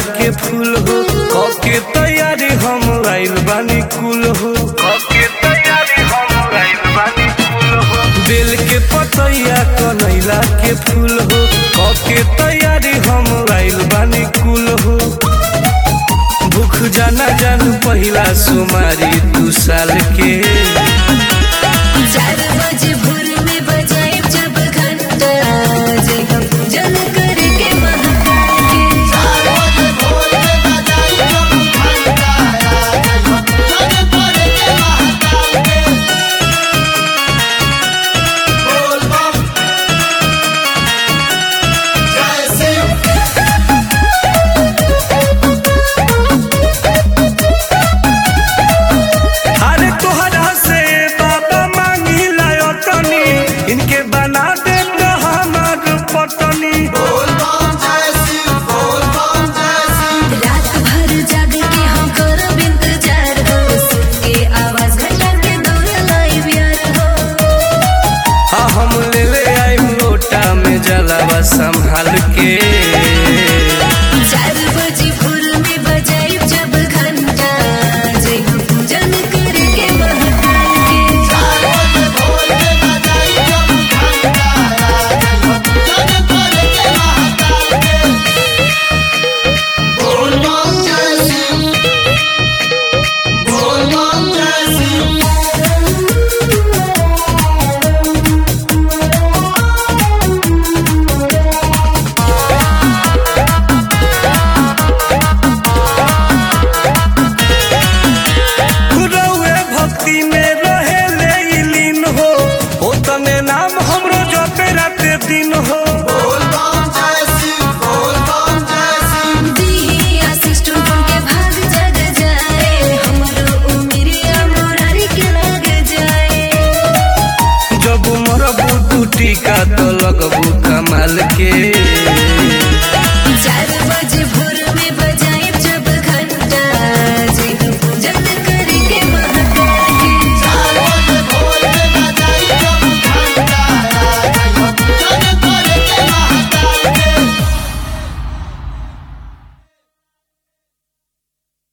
के फूल हो कके तैयारी हम आइल बानी कुल हो कके तैयारी हम आइल बानी कुल हो बेल के पतैया कनैला के फूल हो कके तैयारी हम आइल बानी कुल हो भूख जाना जानू पहिला सुमारी दू साल के